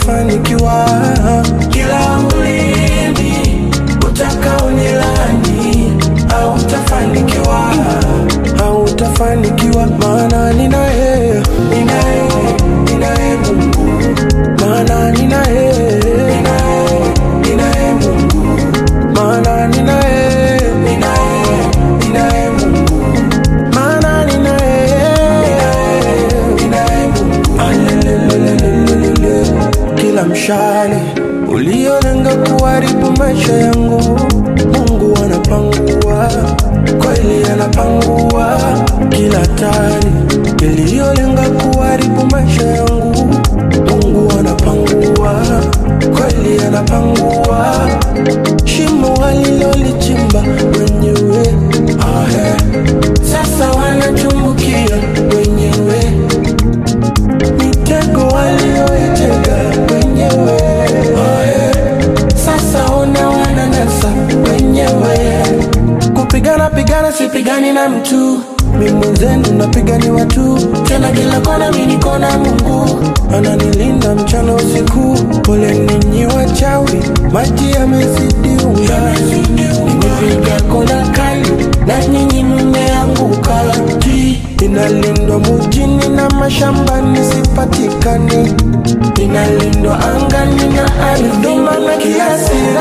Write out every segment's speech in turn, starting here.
hautafanikiwa. Kila ulimi utakaonilani hautafanikiwa, hautafanikiwa, maana ninaye, ninaye, ninaye Mungu, maana ninaye, ninaye, ninaye Mungu, maana ninaye, ninaye, ninaye Mungu, maana ninaye, ninaye, ninaye Mungu. Alelelelelelele. Kila mshale uliolenga kuharibu maisha yangu, Mungu anapangua, kweli anapangua. Kila hatari iliyolenga kuharibu maisha yangu, Mungu anapangua, kweli anapangua. Shimo alilolichimba wenyewe, ahe, sasa wanachumbukia wenyewe mitego walioitega wenyewe Ae, sasa ona wananasa wenyewe kupigana pigana sipigani na mtu mi mwenzenu napiganiwa tu tena kila kona mi niko na mungu ananilinda mchana usiku pole ninyi wachawi maji yamezidi unga nimepiga kona kali na nyinyi mmeanguka Ti, inalindwa mujini na mashambani sipatikani inalindwa angani na ardhini na kila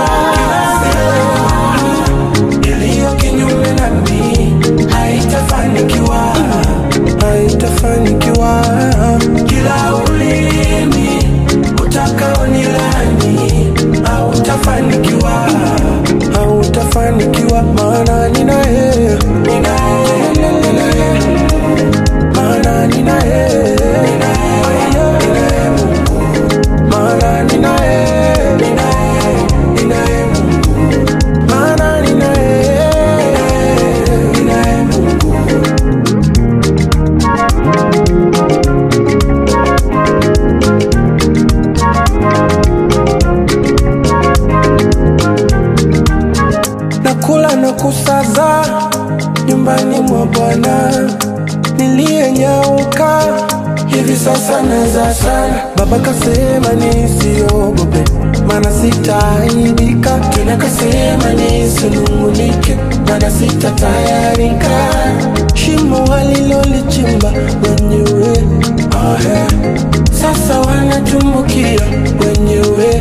silaha iliyo kinyume nami haitafanikiwa, haitafanikiwa. Kila ulimi utakaonilani hautafanikiwa, hautafanikiwa, maana ninaye, ninaye, ninaye, maana ninaye, ninaye, ninaye Mungu, maana ninaye, ninaye, ninaye Mungu maana ninaye, ninaye Mungu. Nakula na kusaza nyumbani mwa Bwana niliyenyauka hivi sasa naza sana. Baba kasema nisiogope, maana sitaaibika tena, kasema nisinung'unike, maana sitatayarika. Shimo walilolichimba wenyewe, ahe, sasa wanatumbukia wenyewe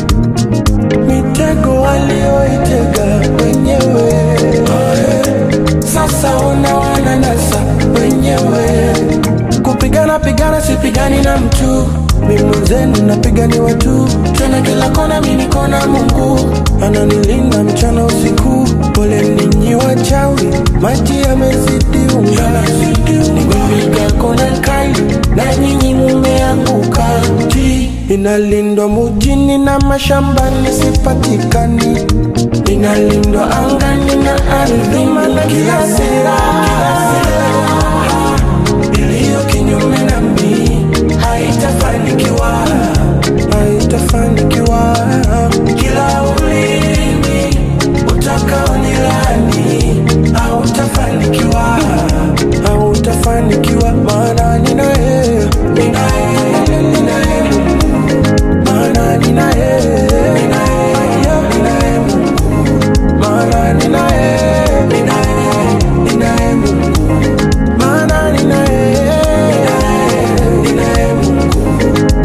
mitego walioitega wenyewe Ae, sasa ona wananasa wenyewe kupigana pigana sipigani na mtu mi mwenzenu napiganiwa tu tena kila kona mi niko na mungu ananilinda mchana usiku pole ninyi wachawi maji yamezidi unga nimepiga kona kali na nyinyi mumeanguka Ti, inalindwa mujini na mashambani sipatikani inalindwa angani na ardhini na kila silaha iliyo kinyume nami haitafanikiwa, haitafanikiwa. Kila ulimi utakaonilani hautafanikiwa, hautafanikiwa, maana ninaye, ninaye, ninaye Mungu, maana ninaye, ninaye, ninaye Mungu, maana ninaye, ninaye, ninaye Mungu maana ninaye, ninaye, ninaye Mungu.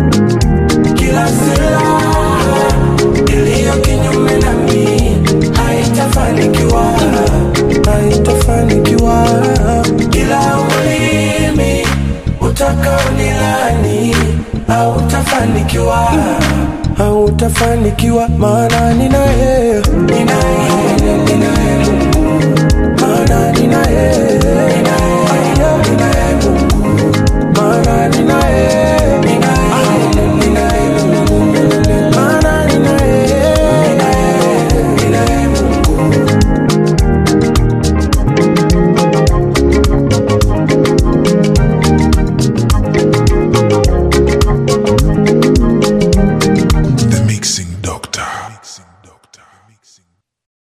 Kila silaha iliyo kinyume nami haitafanikiwa, haitafanikiwa. Kila ulimi utakaonilani hautafanikiwa, hautafanikiwa, maana ninaye, ninaye, ninaye Mungu maana ninaye, ninaye, ninaye Mungu, maana ninaye, ninaye